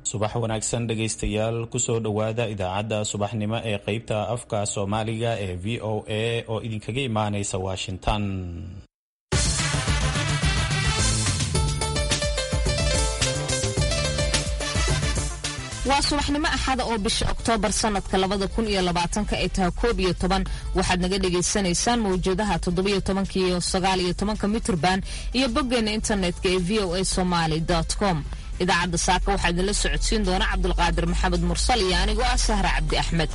subax wanaagsan dhegaystayaal kusoo dhowaada idaacadda subaxnimo ee qeybta afka soomaaliga ee v o a oo idinkaga imaanaysa washington waa subaxnimo axada oo bisha oktoobar sanadka labada kun iyo labaatanka ay tahay koob iyo toban waxaad naga dhagaysanaysaan mawjadaha toddobiyo tobanka iyo sagaal iyo tobanka mitrban iyo boggeena internetka ee v o a somaly com idaacadda saaka waxaa idinla socodsiin doona cabdulqaadir maxamed mursal iyo anigoo ah sahra cabdi axmed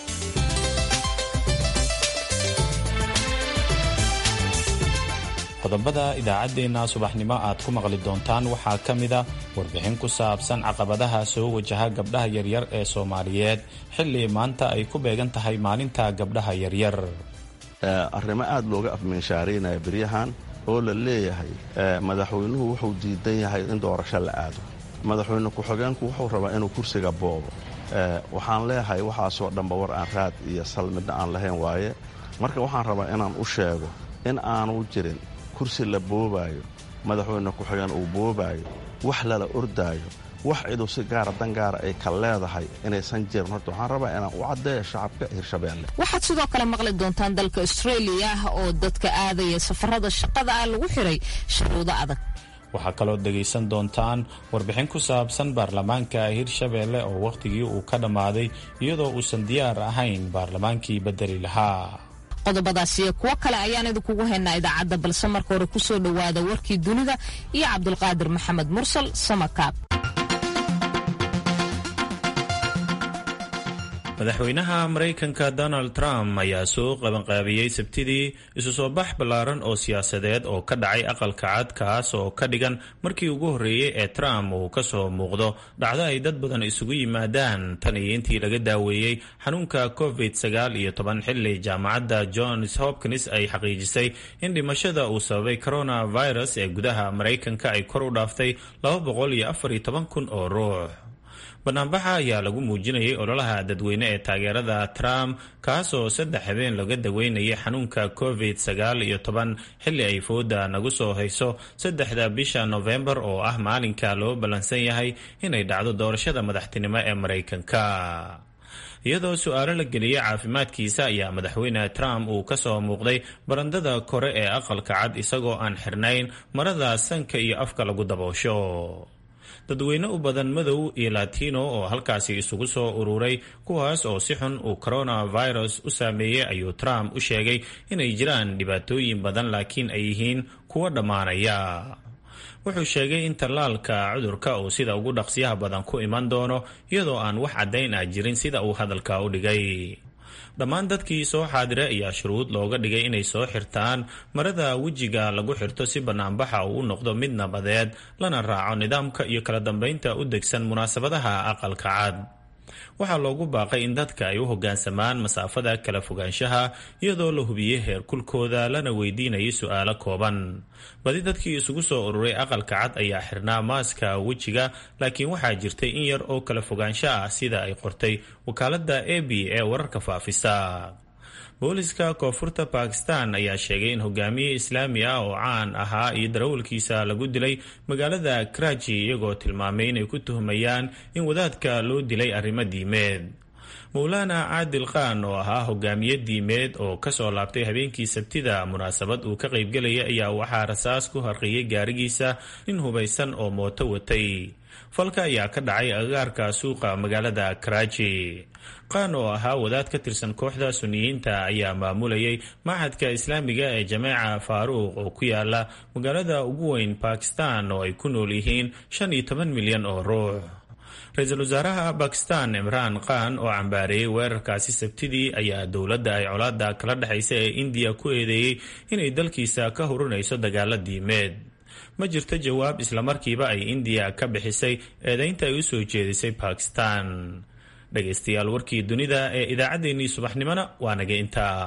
qodobada idaacaddeenna subaxnimo aad ku maqli doontaan waxaa ka mid a warbixin ku saabsan caqabadaha soo wajaha gabdhaha yaryar ee soomaaliyeed xilli maanta ay ku beegan tahay maalinta gabdhaha yaryar arrimo aad looga afminshaaraynaya beryahan oo la leeyahay madaxweynuhu wuxuu diidan yahay in doorasho la aado madaxweyne ku-xigeenku wuxuu rabaa inuu kursiga boobo waxaan leeyahay waxaasoo dhanba war aan raad iyo sal midna aan lahayn waaye marka waxaan rabaa inaan u sheego in aanu jirin kursi la boobaayo madaxweyne ku-xigeen uu boobaayo wax lala ordaayo wax ciduu si gaara dan gaara ay ka leedahay inaysan jirin horta waxaan rabaa inaan u caddeeyo shacabka hirshabeelle waxaad sidoo kale maqli doontaan dalka australia oo dadka aadaya safarada shaqada ah lagu xiray shuruudo adag waxaa kaloo dhegaysan doontaan warbixin ku saabsan baarlamaanka hirshabeelle oo wakhtigii uu ka dhammaaday iyadoo uusan diyaar ahayn baarlamaankii bedeli lahaa qodobadaas iyo kuwo kale ayaan idinkugu haynaa idaacadda balse marka hore kusoo dhowaada warkii dunida iyo cabdulqaadir maxamed mursal samakaab madaxweynaha maraykanka donald trump ayaa soo qabanqaabiyey sabtidii isu soo bax ballaaran oo siyaasadeed oo ka dhacay aqalka cad kaas oo ka dhigan markii ugu horreeyey ee trump uu ka soo muuqdo dhacdo ay dad badan isugu yimaadaan tan iyo intii laga daaweeyey xanuunka covid sagaal iyo toban xilli jaamacadda johns hopkins ay xaqiijisay in dhimashada uu sababay coronavirus ee gudaha maraykanka ay kor u dhaaftay laba boqol iyo afar iyo toban kun oo ruux banaanbaxa ayaa lagu muujinayay ololaha dadweyne ee taageerada trump kaasoo saddex habeen laga daweynayay xanuunka covid sagaal iyo toban xilli ay fooda nagu soo hayso saddexda bisha nofembar oo ah maalinka loo ballansan yahay inay dhacdo doorashada madaxtinimo ee maraykanka iyadoo su-aalo la geliyey caafimaadkiisa ayaa madaxweyne trump uu ka soo muuqday barandada kore ee aqalka cad isagoo aan xirnayn marada sanka iyo afka lagu daboosho dadweyne u badan madow iyo latino oo halkaasi isugu soo ururay kuwaas oo si xun uu coronavirus u saameeyey ayuu trump u sheegay inay jiraan dhibaatooyin badan laakiin ay yihiin kuwo dhammaanaya wuxuu sheegay in tallaalka cudurka uu sida ugu dhaqsiyaha badan ku iman doono iyadoo aan wax caddayn ah jirin sida uu hadalka u dhigay dhammaan dadkii soo xaadira ayaa shuruud looga dhigay inay soo xirtaan marada wejiga lagu xirto si banaanbaxa uu u noqdo mid nabadeed lana raaco nidaamka iyo kala dambeynta u degsan munaasabadaha aqalka cad waxaa loogu baaqay in dadka ay u hoggaansamaan masaafada kala fogaanshaha iyadoo la hubiyey heerkulkooda lana weydiinayay su-aalo kooban badi dadkii isugu soo ururay aqalka cad ayaa xirnaa maaska wejiga laakiin waxaa jirtay in yar oo kala fogaansho ah sida ay qortay wakaaladda a b ee wararka faafisa booliska koonfurta bakistan ayaa sheegay in hogaamiye islaami ah oo caan ahaa iyo darawalkiisa lagu dilay magaalada karaji iyagoo tilmaamay inay ku tuhmayaan in wadaadka loo dilay arrimo diimeed mowlaana caadil khan oo ahaa hogaamiye diimeed oo kasoo laabtay habeenkii sabtida munaasabad uu ka qaybgelaya ayaa waxaa rasaas ku harqiyey gaarigiisa nin hubaysan oo mooto watay falka ayaa ka dhacay agagaarka suuqa magaalada karaji qaan oo ahaa wadaad ka tirsan kooxda suniyiinta ayaa maamulayay machadka islaamiga ee jameeca faaruuq oo ku yaala magaalada ugu weyn bakistan oo ay ku nool yihiin shan iyo toban milyan oo ruux ra-iisul wasaaraha bakistan imraan khan oo cambaareeyey weerarkaasi sabtidii ayaa dowladda ay colaada kala dhexaysa ee indiya ku eedeeyey inay dalkiisa ka hurinayso dagaalo diimeed ma jirto jawaab islamarkiiba ay indiya ka bixisay eedaynta ay u soo jeedisay bakistan dhegaystayaal warkii dunida ee idaacaddeenii subaxnimona waa naga intaa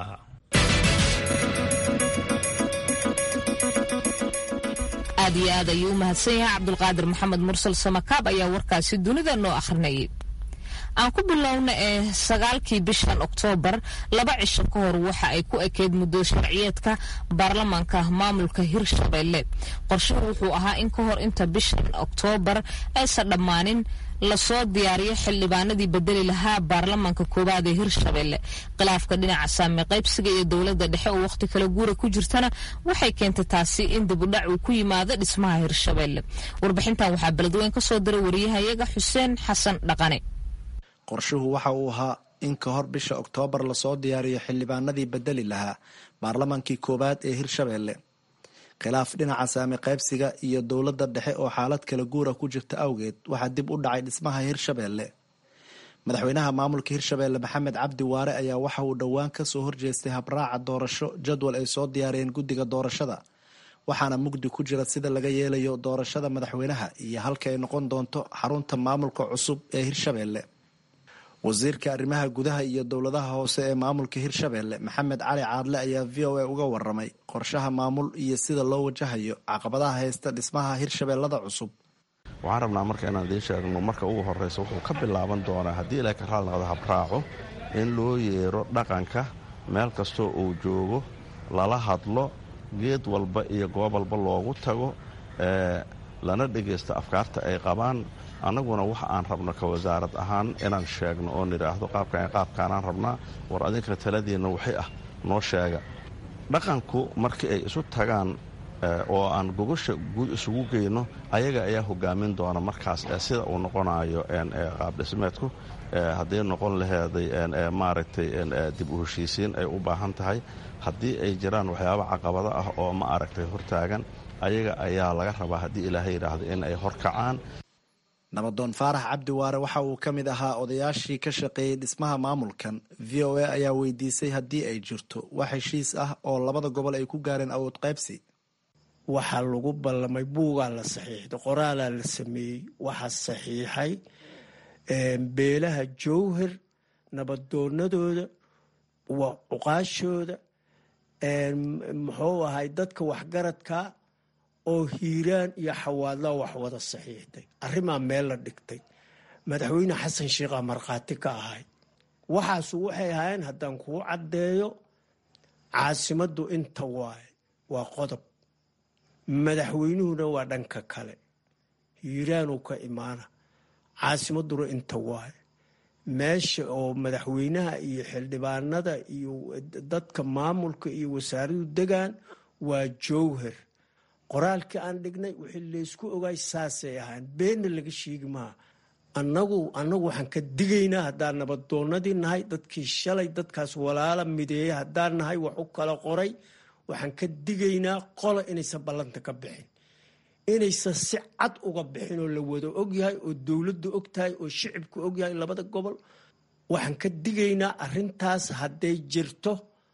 aad iyo aad ayuu u mahadsan yahay cabdulqaadir maxamed mursal samakaab ayaa warkaasi dunida noo akhrinayay aan ku bilowna ee sagaalkii bishan oktoobar laba cisho ka hor waxa ay ku ekeyd muddo sharciyeedka baarlamaanka maamulka hirshabelle qorshuhu wuxuu ahaa in ka hor inta bishan oktoobar aysan dhammaanin lasoo diyaariyo xildhibaanadii bedeli lahaa baarlamaanka koowaad ee hirshabelle khilaafka dhinaca saame qaybsiga iyo dowladda dhexe oo wakhti kale guura ku jirtana waxay keentay taasi in dibudhac uu ku yimaado dhismaha hirshabelle warbixintan waxaa beledweyn ka soo diray wariyahayaga xuseen xasan dhaqane qorshuhu waxa uu ahaa in ka hor bisha oktoobar lasoo diyaariyo xildhibaanadii bedeli lahaa baarlamaankii koowaad ee hirshabelle khilaaf dhinaca saami qaybsiga iyo dowladda dhexe oo xaalad kala guura ku jirta awgeed waxaa dib u dhacay dhismaha hirshabelle madaxweynaha maamulka hirshabelle maxamed cabdi waare ayaa waxa uu dhowaan kasoo horjeestay habraaca doorasho jadwal ay soo diyaariyeen guddiga doorashada waxaana mugdi ku jira sida laga yeelayo doorashada madaxweynaha iyo halka ay noqon doonto xarunta maamulka cusub ee hirshabelle wasiirka arrimaha gudaha iyo dowladaha hoose ee maamulka hirshabelle maxamed cali caadle ayaa v o a uga waramay qorshaha maamul iyo sida loo wajahayo caqabadaha haysta dhismaha hirshabellada cusub waxaan rabnaa marka inaan idiin sheegno marka ugu horreysa wuxuu ka bilaaban doonaa haddii ilaahay ka raali noqdo habraaco in loo yeero dhaqanka meel kastoo uu joogo lala hadlo geed walba iyo goob walba loogu tago lana dhegaysto afkaarta ay qabaan annaguna waxa aan rabno ka wasaarad ahaan inaan sheegno oo nidhaahdo qaabkan qaabkaanaan rabnaa war adinka taladiinna wixii ah noo sheega dhaqanku markii ay isu tagaan oo aan gogosha guud isugu geyno ayaga ayaa hogaamin doona markaas sida uu noqonayo qaabdhismeedku hadday noqon laheeday maaragtay dib u heshiisiin ay u baahan tahay haddii ay jiraan waxyaaba caqabado ah oo ma aragtay hortaagan ayaga ayaa laga rabaa haddii ilaahay yidhaahdo in ay horkacaan nabadoon faarax cabdi waare waxa uu ka mid ahaa odayaashii ka shaqeeyey dhismaha maamulkan v o a ayaa weydiisay haddii ay jirto wax heshiis ah oo labada gobol ay ku gaareen awood qaybsi waxaa lagu ballamay buugaa la saxiixday qoraalaa la sameeyey waxaa saxiixay beelaha jowhar nabadoonadooda cuqaashooda muxuu ahay dadka waxgaradka oo hiiraan iyo xawaadlaa wax wada saxiixday arrimaa meel la dhigtay madaxweyne xasan sheikhaa markhaati ka ahay waxaasu waxay ahaayeen haddaan kuu caddeeyo caasimaddu inta waaye waa qodob madaxweynuhuna waa dhanka kale hiiraanuu ka imaana caasimadduna inta waaye meesha oo madaxweynaha iyo xildhibaanada iyo dadka maamulka iyo wasaaradu degaan waa jowhar qoraalkii aan dhignay wixii laysku ogaay saasay ahaan beenna laga sheegi maha annagu annagu waxaan ka digaynaa haddaan nabadoonadii nahay dadkii shalay dadkaas walaala mideeya haddaan nahay wax u kala qoray waxaan ka digaynaa qola inaysan ballanta ka bixin inaysan si cad uga bixin oo la wada ogyahay oo dowladdu og tahay oo shicibku ogyahay labada gobol waxaan ka digaynaa arintaas hadday jirto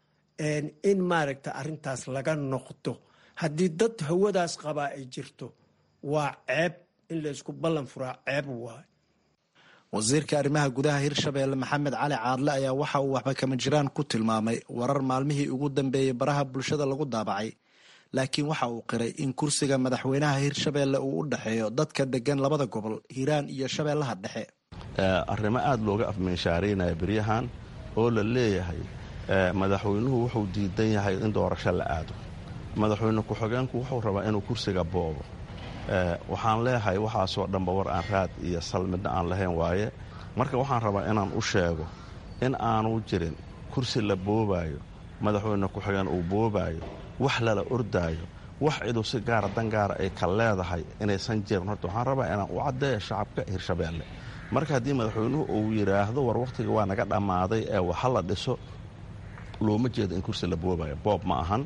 in maaragta arintaas laga noqdo haddii dad hawadaas qabaa ay jirto waa ceeb in laysku ballan furaa ceeb waay wasiirka arrimaha gudaha hirshabelle maxamed cali caadle ayaa waxa uu waxba kama jiraan ku tilmaamay warar maalmihii ugu dambeeyey baraha bulshada lagu daabacay laakiin waxa uu qiray in kursiga madaxweynaha hirshabelle uu u dhexeeyo dadka degan labada gobol hiiraan iyo shabeellaha dhexe arrimo aada looga afmeenshaaraynaya beryahan oo la leeyahay madaxweynuhu wuxuu diidan yahay in doorasho la aado madaxweyne ku-xigeenku wuxuu rabaa inuu kursiga boobo waxaan leeyahay waxaasoo dhanba war aan raad iyo sal midna aan lahayn waaye marka waxaan rabaa inaan u sheego in aanu jirin kursi la boobaayo madaxweyne ku-xigeen uu boobaayo wax lala ordaayo wax ciduu si gaara dan gaara ay ka leedahay inaysan jirin horta waxaan rabaa inaan u caddeeyo shacabka hirshabeelle marka haddii madaxweynuhu uu yidhaahdo war wakhtiga waa naga dhammaaday ee waxa la dhiso looma jeedo in kursi la boobayo boob ma ahan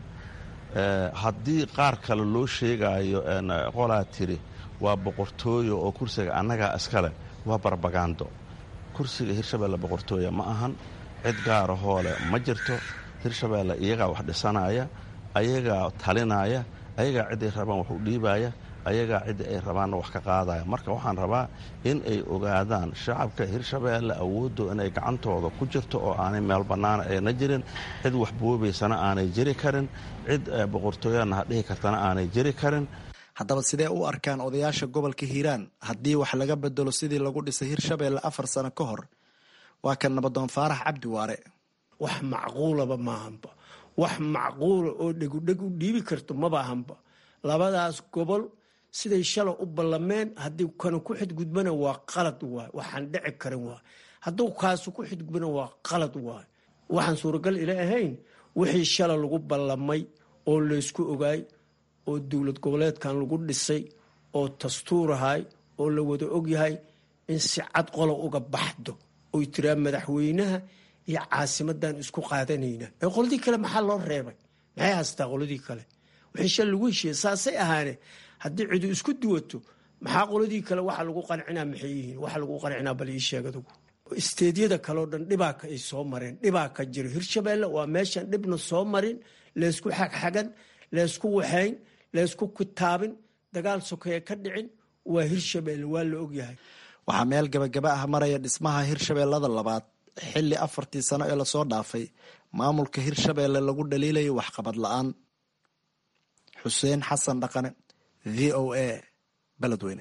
haddii qaar kale loo sheegaayo qolaa tiri waa boqortooyo oo kursiga annagaa iskale waa barbagando kursiga hirshabeelle boqortooya ma ahan cid gaara hoole ma jirto hirshabeelle iyagaa wax dhisanaya ayagaa talinaya ayagaa ciday rabaan wax u dhiibaya ayagaa ciddii ay rabaanna wax ka qaadaya marka waxaan rabaa in ay ogaadaan shacabka hirshabeelle awooddo inay gacantooda ku jirto oo aanay meel bannaana ayna jirin cid wax boobaysana aanay jiri karin cid boqortooyana hadhihi kartana aanay jiri karin haddaba sidee u arkaan odayaasha gobolka hiiraan haddii wax laga bedelo sidii lagu dhisay hirshabeelle afar sano ka hor waa kan nabadoon faarax cabdi waare wax macquulaba maahanba wax macquula oo dhegudheg u dhiibi karto maba ahanba labadaas gobol siday shala u ballameen haddii kanu ku xidgudbana waa qalad waay waxaan dhici karin waay hadduu kaasu ku xidgudbana waa qalad waay waxaan suuragal ila ahayn wixii shala lagu ballamay oo laysku ogaay oo dowlad goboleedkan lagu dhisay oo dastuurahay oo la wada ogyahay in si cad qola uga baxdo oy tiraa madaxweynaha iyo caasimadan isku qaadanayna ee qoladii kale maxaa loo reebay maxay haystaa qoladii kale wixii shal lagu heshiiya saasay ahaane haddii cidu isku duwato maxaa qoladii kale waxa lagu qancinaa maxay yihiin waxa lagu qancinaa bal ii sheeg adugu isteedyada kaleo dhan dhibaaka ay soo mareen dhibaa ka jiro hirshabeelle waa meeshan dhibna soo marin laysku xagxagan laysku waxayn laysku kitaabin dagaal sokeeye ka dhicin waa hirshabeelle waa la ogyahay waxaa meel gabagaba ah maraya dhismaha hirshabeellada labaad xilli afartii sano ee lasoo dhaafay maamulka hirshabeelle lagu dhaliilayo waxqabad la-aan xuseen xasan dhaqane v o a beledweyne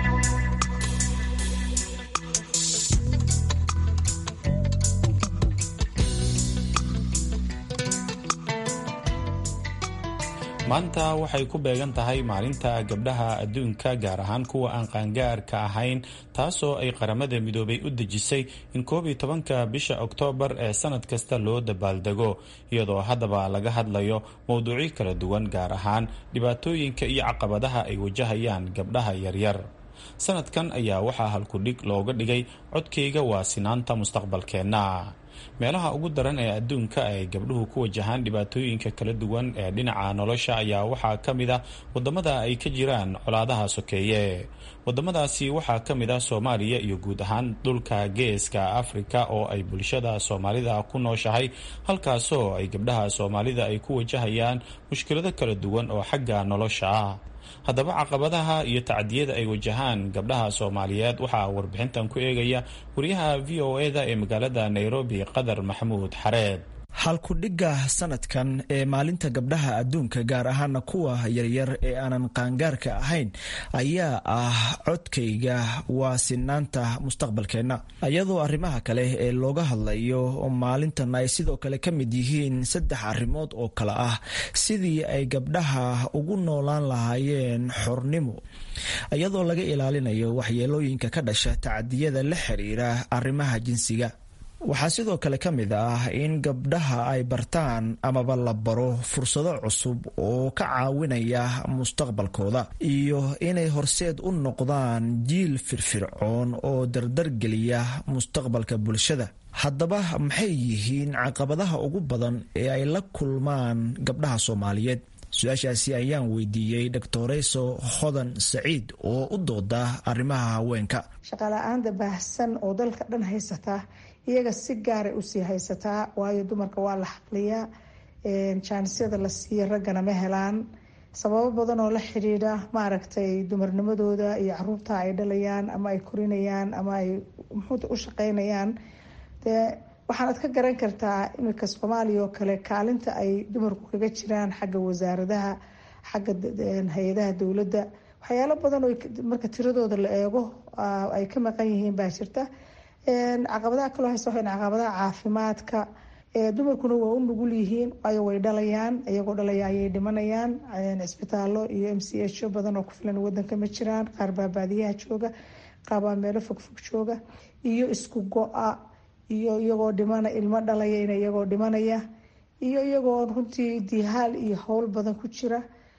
maanta waxay ku beegan tahay maalinta gabdhaha adduunka gaar ahaan kuwa aan qaangaarka ahayn taasoo ay qaramada midoobay u dejisay in koob iyo tobanka bisha oktoobar ee sanad kasta loo dabaaldego iyadoo haddaba laga hadlayo mowduucyo kala duwan gaar ahaan dhibaatooyinka iyo caqabadaha ay wajahayaan gabdhaha yaryar sanadkan ayaa waxaa halkudhig looga dhigay codkayga waa sinaanta mustaqbalkeenna meelaha ugu daran ee adduunka ay gabdhuhu ku wajahaan dhibaatooyinka kala duwan ee dhinaca nolosha ayaa waxaa ka mid ah wadamada ay ka jiraan colaadaha sokeeye wadamadaasi waxaa ka mid ah soomaaliya iyo guud ahaan dhulka geeska afrika oo ay bulshada soomaalida ku nooshahay halkaasoo ay gabdhaha soomaalida ay ku wajahayaan mushkilado kala duwan oo xagga nolosha ah haddaba caqabadaha iyo tacdiyada ay wajahaan gabdhaha soomaaliyeed waxaa warbixintan ku eegaya wariyaha v o eda ee magaalada nairobi qadar maxamuud xareed halkudhigga sanadkan ee maalinta gabdhaha adduunka gaar ahaana kuwa yaryar ee aanan qaangaarka ahayn ayaa ah codkayga waa sinaanta mustaqbalkeenna iyadoo arrimaha kale ee looga hadlayo maalintan ay sidoo kale ka mid yihiin saddex arrimood oo kale ah sidii ay gabdhaha ugu noolaan lahaayeen xornimo iyadoo laga ilaalinayo waxyeelooyinka ka dhasha tacadiyada la xiriira arrimaha jinsiga waxaa sidoo kale ka mid ah in gabdhaha ay bartaan amaba la baro fursado cusub oo ka caawinaya mustaqbalkooda iyo inay horseed u noqdaan jiil firfircoon oo dardargeliya mustaqbalka bulshada haddaba maxay yihiin caqabadaha ugu badan ee ay la kulmaan gabdhaha soomaaliyeed su-aashaasi ayaan weydiiyey doctoreyso hodan saciid oo u dooda arrimaha haweenka shaqala-aanta baahsan oo dalka dhan haysataa iyaga si gaaray usii haysataa waayo dumarka waa la xaqliyaa jaanisyada la siiya raggana ma helaan sababo badan oo la xidhiidha maaragtay dumarnimadooda iyo caruurta ay dhalayaan ama ay korinayaan ama ay muxuuta u shaqeynayaan dee waxaanad ka garan kartaa iminka soomaaliya oo kale kaalinta ay dumarku kaga jiraan xagga wasaaradaha xagga hay-adaha dowladda waxyaalo badan oo marka tiradooda la eego ay ka maqan yihiin baa jirta caqabadaha kaloo haysta waxay caqabadaha caafimaadka dumarkuna waa u nugul yihiin waayo way dhalayaan iyagoo dhalaya ayay dhimanayaan cisbitaallo iyo m c h badan oo ku filan wadanka ma jiraan qaar baa baadiyaha jooga qaar baa meelo fogfog jooga iyo isku go-a iyo iyagoo dhimana ilmo dhalaya iyagoo dhimanaya iyo iyagoo runtii dihaal iyo howl badan ku jira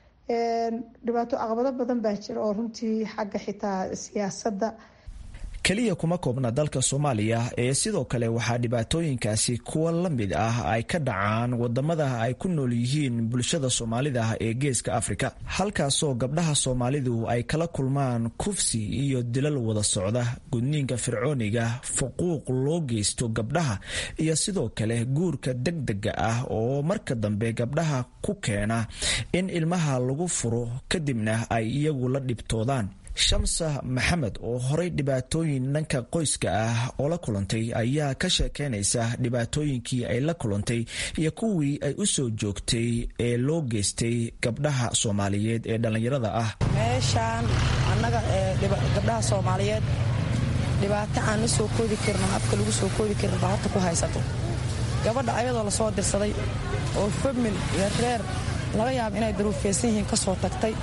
dhibaato caqabado badan baa jira oo runtii xagga xitaa siyaasadda keliya kuma koobna dalka soomaaliya ee sidoo kale waxaa dhibaatooyinkaasi kuwa la mid ah ay ka dhacaan wadamada ay ku nool yihiin bulshada soomaalida ee geeska afrika halkaasoo gabdhaha soomaalidu ay kala kulmaan kufsi iyo dilal wada socda gudniinka fircooniga fuquuq loo geysto gabdhaha iyo sidoo kale guurka degdega ah oo marka dambe gabdhaha ku keena in ilmaha lagu furo kadibna ay iyagu la dhibtoodaan shamsa maxamed oo horey dhibaatooyin dhanka qoyska ah oo la kulantay ayaa ka sheekeynaysa dhibaatooyinkii ay la kulantay iyo kuwii ay u soo joogtay ee loo geystay gabdhaha soomaaliyeed ee dhallinyarada ah meeshaan annaga gabdhaha soomaaliyeed dhibaato aan la soo koodi karin ama afka lagu soo koodi karin baa horta ku haysato gabadha ayadoo lasoo dirsaday oo famil iyo reer laga yaaba inay daruufeysan yihiin ka soo tagtay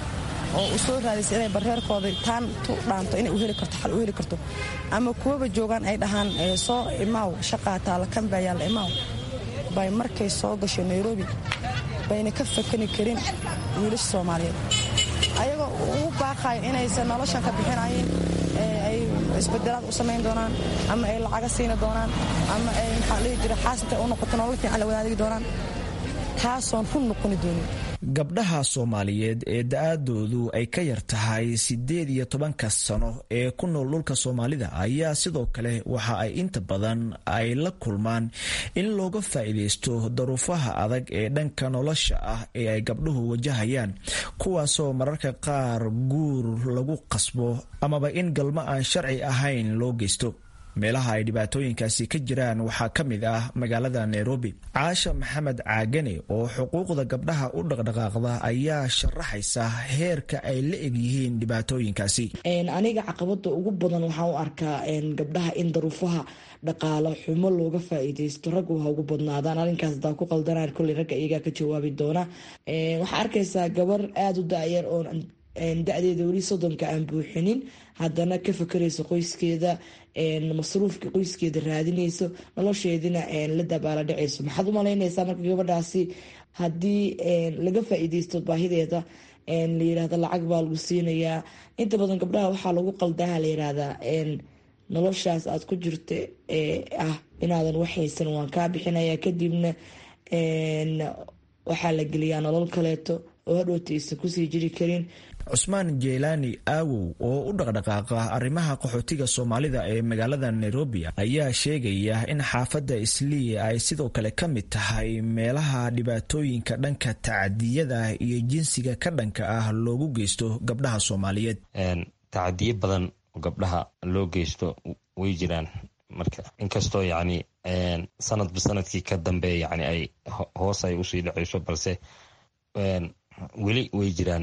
oo u soo raadaysa inay bareerkooda taan tu dhaanto inay u heli karto xal u heli karto ama kuwaba joogaan ay dhahaan soo imaaw shaqaa taala kan baa yaalla imaaw bay markay soo gasho nairobi bayna ka fakani karin wiilasha soomaaliyeed ayagoo ugu baaqayo inaysan noloshan ka bixinayeen ay isbedelaad u samayn doonaan ama ay lacaga siini doonaan ama ay maxaa dhihi jira xaasinta u noqoto nolol fiican la wadaadigi doonaan taasoon run noqoni doonin gabdhaha soomaaliyeed ee da-aadoodu ay ka yar tahay siddeed iyo tobanka sano ee ku nool dhulka soomaalida ayaa sidoo kale waxa ay inta badan ay la kulmaan in looga faa'iidaysto daruufaha adag ee dhanka nolosha ah ee ay gabdhuhu wajahayaan kuwaasoo mararka qaar guur lagu qasbo amaba in galmo aan sharci ahayn loo geysto meelaha ay dhibaatooyinkaasi ka jiraan waxaa ka mid ah magaalada nairobi caasha maxamed caagane oo xuquuqda gabdhaha u dhaqdhaqaaqda ayaa sharaxaysa heerka ay la egyihiin dhibaatooyinkaasi aniga caqabada ugu badan waxaan u arkaa gabdhaha in daruufaha dhaqaalo xumo looga faa-iideysto raggu ha ugu badnaadaan arrinkaas hadaa ku qaldanaan kolley ragga iyagaa ka jawaabi doona waxaa arkaysaa gabar aada u da-yar oo da-deeda weli soddonka aan buuxinin haddana ka fakarayso qoyskeeda masruufka qoyskeeda raadinayso nolosheedina la dabaala dhacayso maxaad u malaynaysaa marka gabadhaasi haddii laga faa-iideysto baahideeda la yirahda lacag baa lagu siinayaa inta badan gabdhaha waxaa lagu qaldaha la yirahdaa noloshaas aad ku jirta ee ah inaadan waxhaysan waan kaa bixinaya kadibna waxaa la geliyaa nolol kaleeto oo hadhowta aysan kusii jiri karin cusmaan jeylaani aawow oo u dhaqdhaqaaqa arrimaha qaxootiga soomaalida ee magaalada nairobi ayaa sheegaya in xaafadda islii ay sidoo kale ka mid tahay meelaha dhibaatooyinka dhanka tacadiyada iyo jinsiga ka dhanka ah loogu geysto gabdhaha soomaaliyeed tacadiyo badan oo gabdhaha loo geysto way jiraan marka inkastoo yacni sanadba sanadkii ka dambe yani ay hoos ay usii dhaceyso balse weli way jiraan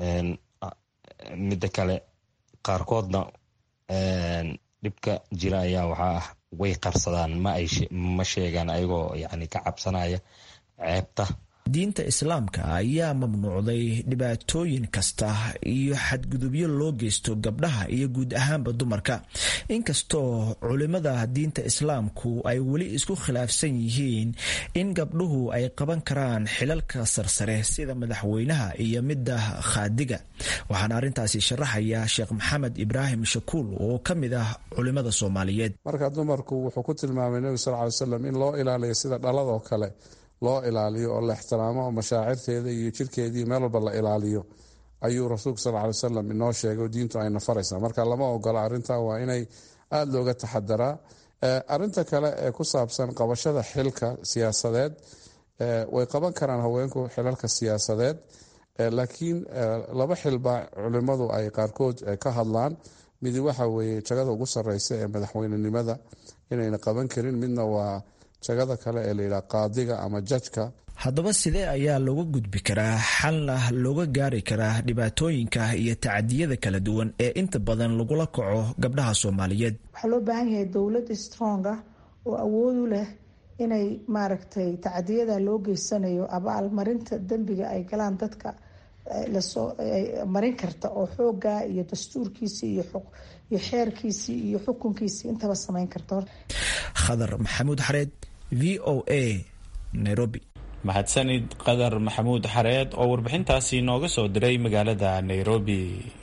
midda kale qaarkoodna dhibka jira ayaa waxaa ah way qarsadaan ma ay ma sheegaan ayagoo yani ka cabsanaya ceebta diinta islaamka ayaa mamnuucday dhibaatooyin kasta iyo xadgudubyo loo geysto gabdhaha iyo guud ahaanba dumarka inkastoo culimada diinta islaamku ay weli isku khilaafsan yihiin in gabdhuhu ay qaban karaan xilalka sarsare sida madaxweynaha iyo midda khaadiga waxaana arrintaasi sharaxaya sheekh maxamed ibraahim shakuul oo ka mid ah culimada soomaaliyeed marka dumarku wuxuu ku tilmaamay nebigu sal ly slam in loo ilaaliyo sida dhaladoo kale loo ilaaliyo oo la ixtiraamo oo mashaacirteeda iyo jirkeedii meel walba la ilaaliyo ayuu rasuulku sal ly wasalam inoo sheegay oo diintu ayna faraysaa marka lama ogola arrinta waa inay aada looga taxadaraa arinta kale ee ku saabsan qabashada xilka siyaasadeed way qaban karaan haweenku xilalka siyaasadeed laakiin laba xilbaa culimadu ay qaarkood ka hadlaan midi waxa weeye jagada ugu sareysa ee madaxweynenimada inayna qaban karin midna waa jagada kale ee layidhaha qaadiga ama jajka haddaba sidee ayaa looga gudbi karaa xalna looga gaari karaa dhibaatooyinka iyo tacadiyada kala duwan ee inta badan lagula kaco gabdhaha soomaaliyeed waxaa loo baahan yahay dowlad strong ah oo awood u leh inay maaragtay tacadiyada loo geysanayo abaalmarinta dembiga ay galaan dadka lasoo marin karta oo xooga iyo dastuurkiisii iyo xeerkiisii iyo xukunkiisii intaba samayn karta khadar maxamuud xareed v o a nairobi mahadsanid qadar maxamuud xareed oo warbixintaasi nooga soo diray magaalada nairobi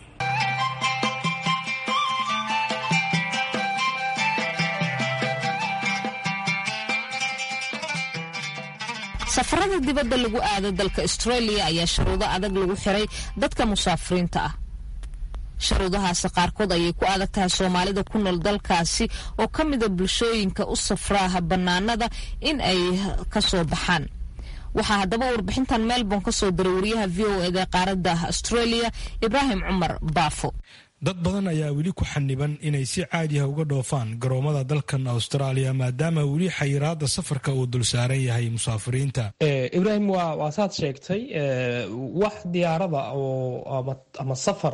safarada dibadda lagu aado dalka australia ayaa shuruudo adag lagu xiray dadka musaafiriinta ah sharuudahaasi qaarkood ayay ku adag tahay soomaalida ku nool dalkaasi oo ka mida bulshooyinka u safraaha bannaanada in ay ka soo baxaan waxaa haddaba warbixintan melbourne ka soo diray wariyaha v o eda qaaradda australia ibraahim cumar baafo dad badan ayaa weli ku xaniban inay si caadiha uga dhoofaan garoomada dalkan austraaliya maadaama weli xayiraada safarka uu dul saaran yahay musaafiriinta ibraahim waa waa saad sheegtay wax diyaarada oo ama safar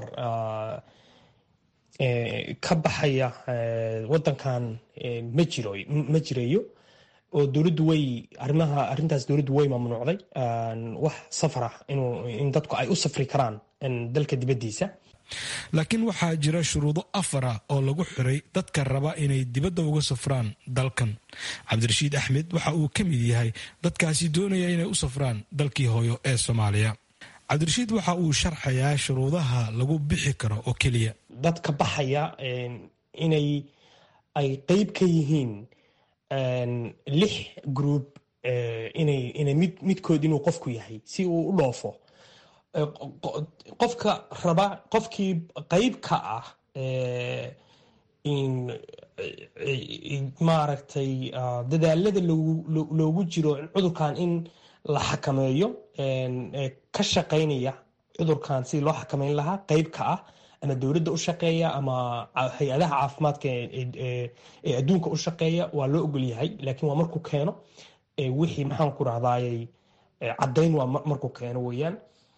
ka baxaya wadankan ma jiro ma jirayo oo dowladdu way arimaha arrintaas dowladdu way mamnuucday wax safar ah inuu in dadku ay u safri karaan dalka dibaddiisa laakiin waxaa jira shuruudo afara oo lagu xiray dadka raba inay dibadda uga safraan dalkan cabdirashiid axmed waxa uu ka mid yahay dadkaasi doonaya inay u safraan dalkii hooyo ee soomaaliya cabdirashiid waxa uu sharxayaa shuruudaha lagu bixi karo oo keliya dadka baxaya inay ay qeyb ka yihiin lix group inay inay mid midkood inuu qofku yahay si uu u dhoofo qofka raba qofkii qeyb ka ah maaragtay dadaalada loogu jiro cudurkan in la xakameeyo ka shaqaynaya cudurkan sidii loo xakameyn lahaa qeyb ka ah ama dowladda u shaqeeya ama hay-adaha caafimaadka ee adduunka u shaqeeya waa loo ogol yahay laakiin waa markuu keeno wixii maxaan ku rahdaayey caddayn waa markuu keeno weeyaan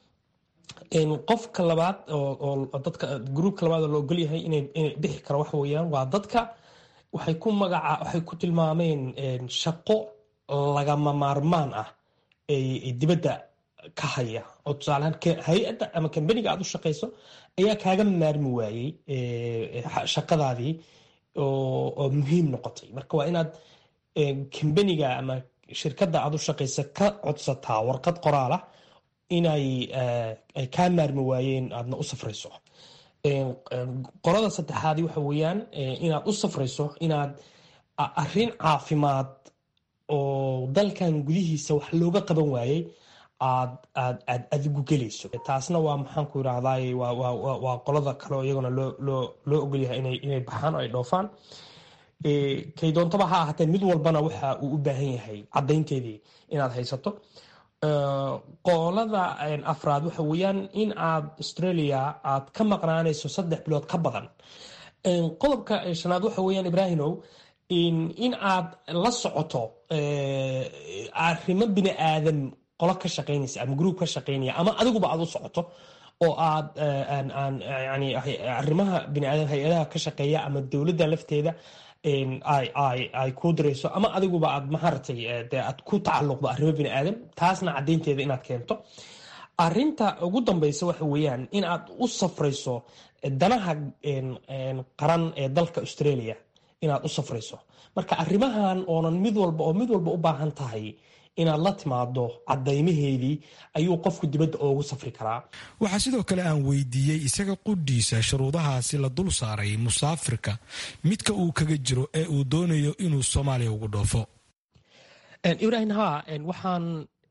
qofka labaad oo dadka gruupka labaad oo la ogol yahay inay bixi kara wax weeyaan waa dadka waxay ku magaca waxay ku tilmaameen shaqo lagama maarmaan ah ee dibadda ka haya oo tusaalehaan hay-adda ama kambaniga aad u shaqayso ayaa kaaga maarmi waayey shaqadaadii oo muhiim noqotay marka waa inaad kambaniga ama shirkadda aad u shaqaysa ka codsataa warqad qoraal ah inay ay kaa maarmi waayeen aadna u safrayso qolada saddexaadi waxa weeyaan inaad u safrayso inaad arrin caafimaad oo dalkan gudihiisa wax looga qaban waayey aad aad aad adigu gelayso taasna waa maxaan ku irahdaay waa qolada kaleo iyaguna loo loo loo ogolyahay inay inay baxaan oo ay dhoofaan kay doontaba ha ahaatee mid walbana waxa uu u baahan yahay caddaynteedii inaad haysato qolada afraad waxa weeyaan in aad australia aad ka maqnaanayso saddex bilood ka badan qodobka shanaad waxa weeyaan ibrahimow in aad la socoto arrimo bini aadam qolo ka shaqaynaysa ama gruub ka shaqaynaya ama adiguba aad u socoto oo aad yani arrimaha bini aadam hay-adaha ka shaqeeya ama dowladda lafteeda ay kuu dirayso ama adiguba aad maharatay dee aad ku tacalluqdo arrimo bini aadam taasna caddaynteeda inaad keento arinta ugu dambeysa waxa weeyaan in aad u safrayso danaha qaran ee dalka australia inaad u safrayso marka arrimahan oonan mid walba oo mid walba u baahan tahay inaad la timaado caddaymaheedii ayuu qofku dibadda oogu safri karaa waxaa sidoo kale aan weydiiyey isaga qudhiisa shuruudahaasi la dul saaray musaafirka midka uu kaga jiro ee uu doonayo inuu soomaaliya ugu dhoofo ibrahim ha waxaan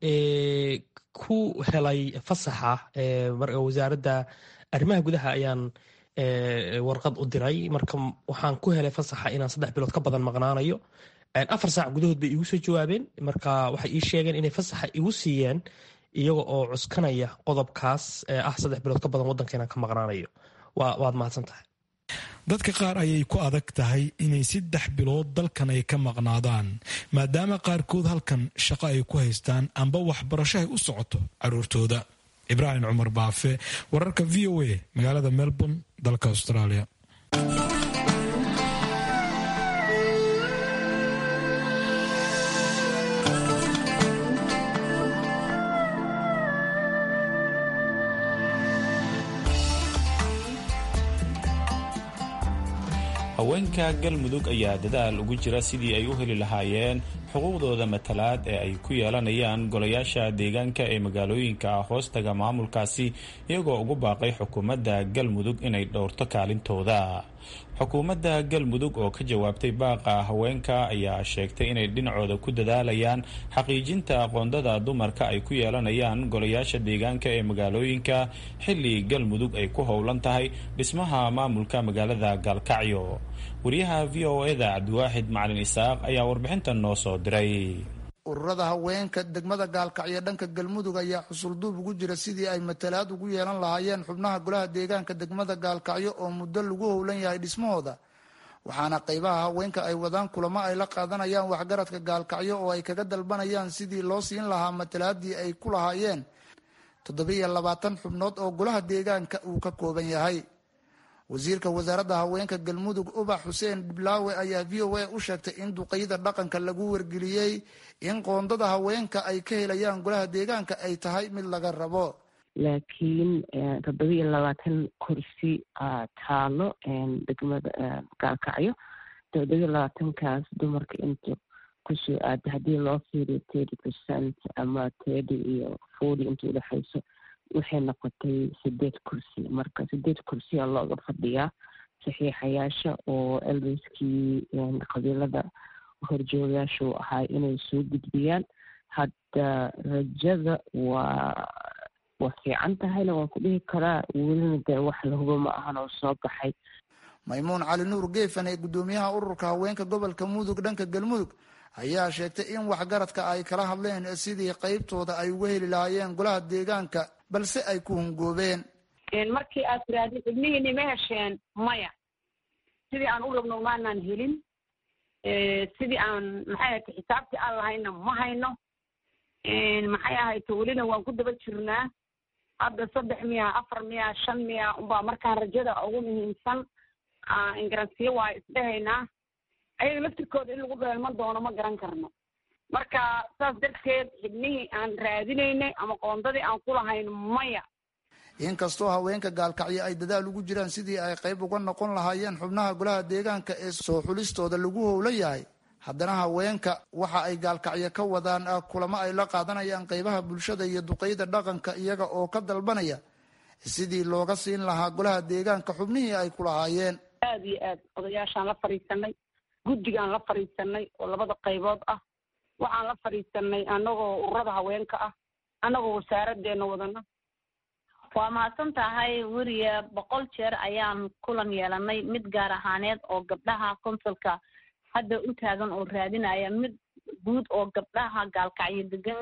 ku helay fasaxa wasaaradda arrimaha gudaha ayaan warqad u diray marka waxaan ku helay fasaxa inaan saddex bilood ka badan maqnaanayo afar saac gudahood bay iigu soo jawaabeen marka waxay ii sheegeen inay fasaxa igu siiyeen iyaga oo cuskanaya qodobkaas ee ah saddex bilood ka badan waddanka inaan ka maqnaanayo waad mahadsan tahay dadka qaar ayay ku adag tahay inay saddex bilood dalkan ay ka maqnaadaan maadaama qaarkood halkan shaqo ay ku haystaan amba waxbarasho ay u socoto caruurtooda ibraahim cumar baafe wararka v o a magaalada melbourne dalka australia haweenka galmudug ayaa dadaal ugu jira sidii ay u heli lahaayeen xuquuqdooda matalaad ee ay ku yeelanayaan golayaasha deegaanka ee magaalooyinka hoostaga maamulkaasi iyagoo ugu baaqay xukuumadda galmudug inay dhowrto kaalintooda xukuumadda galmudug oo ka jawaabtay baaqa haweenka ayaa sheegtay inay dhinacooda ku dadaalayaan xaqiijinta aqoondada dumarka ay ku yeelanayaan golayaasha deegaanka ee magaalooyinka xilli galmudug ay ku howlan tahay dhismaha maamulka magaalada gaalkacyo wariyaha v o eda cabdiwaaxid macalin isaaq ayaa warbixintan noo soo diray ururada haweenka degmada gaalkacyo dhanka galmudug ayaa xusulduub ugu jira sidii ay matalaad ugu yeelan lahaayeen xubnaha golaha deegaanka degmada gaalkacyo oo muddo lagu howlan yahay dhismahooda waxaana qaybaha haweenka ay wadaan kulamo ay la qaadanayaan waxgaradka gaalkacyo oo ay kaga dalbanayaan sidii loo siin lahaa matalaadii ay ku lahaayeen toddobiiyo labaatan xubnood oo golaha deegaanka uu ka kooban yahay wasiirka wasaaradda haweenka galmudug ubax xuseen dhiblaawe ayaa v o a u sheegtay in duqeyda dhaqanka lagu wargeliyey in qoondada haweenka ay ka helayaan golaha deegaanka ay tahay mid laga rabo laakiin toddobiiyo labaatan kursi taalo degmada gaalkacyo toddobiiyo labaatankaas dumarka inta kusoo aada haddii loo fiiriyo thirty percent ama thirty iyo forty inta udhexayso waxay noqotay sideed kursi marka sideed kursiyaa looga fadhiyaa saxiixayaasha oo elbiskii qabiilada horjoogayaashu ahaa inay soo gudbiyaan hadda rajada waa waa fiican tahayna waan ku dhihi karaa welina dee wax lahubo ma ahan oo soo baxay maymuun cali nuur geefan ee guddoomiyaha ururka haweenka gobolka mudug dhanka galmudug ayaa sheegtay in waxgaradka ay kala hadleen sidii qeybtooda ay uga heli lahaayeen golaha deegaanka balse ay ku hungoobeen markii aad tirahdid ibnihiini ma hesheen maya sidii aan u rabno maanaan helin sidii aan maxay ahayta xisaabtii aan lahayna ma hayno maxay ahayta welina waan ku daba jirnaa hadda saddex miya afar miya shan miya unbaa markaan rajada ugu muhiimsan ingaransiyo waa isdhehaynaa ayaga laftirkooda in lagu dheelman doono ma garan karno marka saas darteed xibnihii aan raadinaynay ama qoondadii aan ku lahayn maya inkastoo haweenka gaalkacyo ay dadaal ugu jiraan sidii ay qayb uga noqon lahaayeen xubnaha golaha deegaanka ee soo xulistooda lagu howla yahay haddana haweenka waxa ay gaalkacyo ka wadaan kulamo ay la qaadanayaan qaybaha bulshada iyo duqeyda dhaqanka iyaga oo ka dalbanaya sidii looga siin lahaa golaha deegaanka xubnihii ay ku lahaayeen aada iyo aad odayaashaan la fadhiisanay guddigaan la fadhiisanay oo labada qaybood ah waxaan la fadhiisanay anagoo ururada haweenka ah anagoo wasaaradeena wadana waa mahadsan tahay weriya boqol jeer ayaan kulan yeelanay mid gaar ahaaneed oo gabdhaha konsulka hadda u taagan oo raadinaya mid guud oo gabdhaha gaalkacyo degan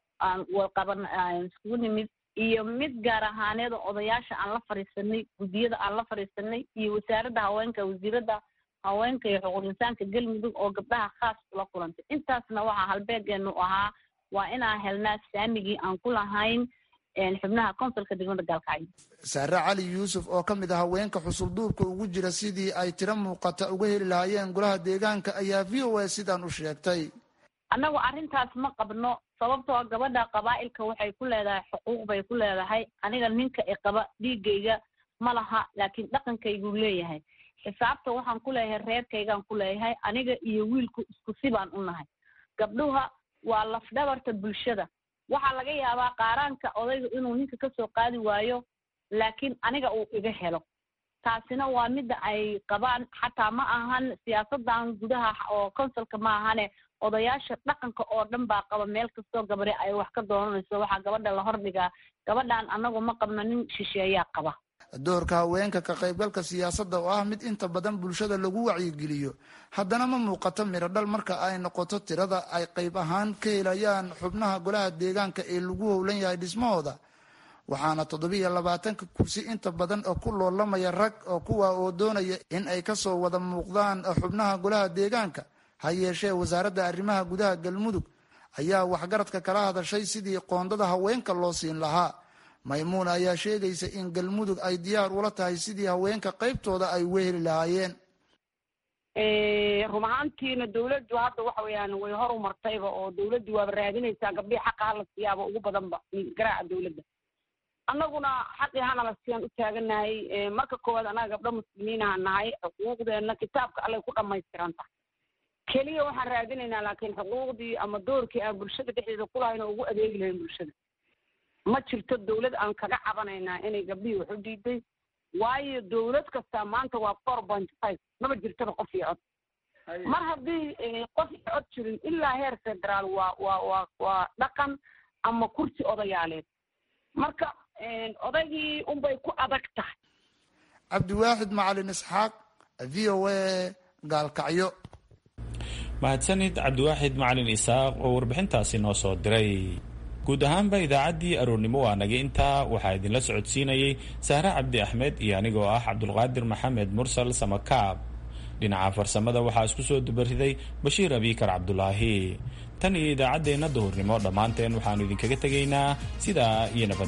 qaban iskugu nimid iyo mid gaar ahaaneed oo odayaasha aan la fadhiisanay guddiyada aan la fadhiisanay iyo wasaaradda haweenka wasiiradda haweenka iyo xuquuq insaanka galmudug oo gabdhaha khaas ula kulantay intaasna waxaa halbeegeenu ahaa waa inaan helnaa saamigii aan ku lahayn xubnaha konsulka degmada gaalkacyo saare cali yuusuf oo ka mid ah haweenka xusulduubka ugu jira sidii ay tiro muuqata uga heli lahaayeen golaha deegaanka ayaa v o a sidaan u sheegtay annagu arrintaas ma qabno sababtoo gabadha qabaa'ilka waxay ku leedahay xuquuq bay ku leedahay aniga ninka i qaba dhiigayga ma laha laakiin dhaqankayguu leeyahay xisaabta waxaan ku leeyahay reerkaygaan ku leeyahay aniga iyo wiilku isku si baan u nahay gabdhuha waa lafdhabarta bulshada waxaa laga yaabaa qaaraanka odayga inuu ninka kasoo qaadi waayo laakiin aniga uu iga helo taasina waa midda ay qabaan xataa ma ahan siyaasadan gudaha oo consulka ma ahane odayaasha dhaqanka oo dhan baa qaba meel kastoo gabadhe ay wax ka doonanayso waxaa gabadha la hordhigaa gabadhan anagu ma qabno nin shisheeyaa qaba doorka haweenka ka qaybgalka siyaasadda oo ah mid inta badan bulshada lagu wacyigeliyo haddana ma muuqato mirodhal marka ay noqoto tirada ay qayb ahaan ka helayaan xubnaha golaha deegaanka ee lagu howlan yahay dhismahooda waxaana toddobiiyo labaatanka kursi inta badan oo ku loolamaya rag oo kuwa oo doonaya in ay kasoo wada muuqdaan xubnaha golaha deegaanka ha yeeshee wasaaradda arrimaha gudaha galmudug ayaa waxgaradka kala hadashay sidii qoondada haweenka loo siin lahaa maymuuna ayaa sheegaysa in galmudug ay diyaar ula tahay sidii haweenka qaybtooda ay uga heli lahaayeen run ahaantiina dawladdu hadda waxa weeyaan way hor umartayba oo dawladdu waaba raadinaysaa gabdhihii xaqa hala siiyaaba ugu badanba garaaca dawladda annaguna xaqii hana la siiyaan u taaganahay marka koowaad annaga gabdho muslimiinaha nahay xuquuqdeenna kitaabka allay ku dhammaystiran tahay keliya waxaan raadinaynaa laakiin xuquuqdii ama doorkii aan bulshada dhexdeeda kulahayn oo ugu adeegi lahayn bulshada ma jirto dawlad aan kaga cabanaynaa inay gabdhihii wax u diiday waayo dawlad kasta maanta waa four point five maba jirtaba qof iyo cod mar haddii qof iyo cod jirin ilaa heer federaal waa waa waa waa dhaqan ama kursi odayaaleed marka odaygii unbay ku adag tahay cabdiwaaxid macalin isxaaq v o a gaalkacyo mahadsanid cabdiwaaxid macalin isaaq oo warbixintaasi noo soo diray guud ahaanba idaacaddii aroornimo waa naga intaa waxaa idinla socodsiinayey sahre cabdi axmed iyo anigoo ah cabdulqaadir maxamed mursal samakaab dhinaca farsamada waxaa isku soo dubariday bashiir abiikar cabdulaahi tan iyo idaacaddeenna duhurnimo dhammaanteen waxaannu idinkaga tegaynaa sidaa iyo nabad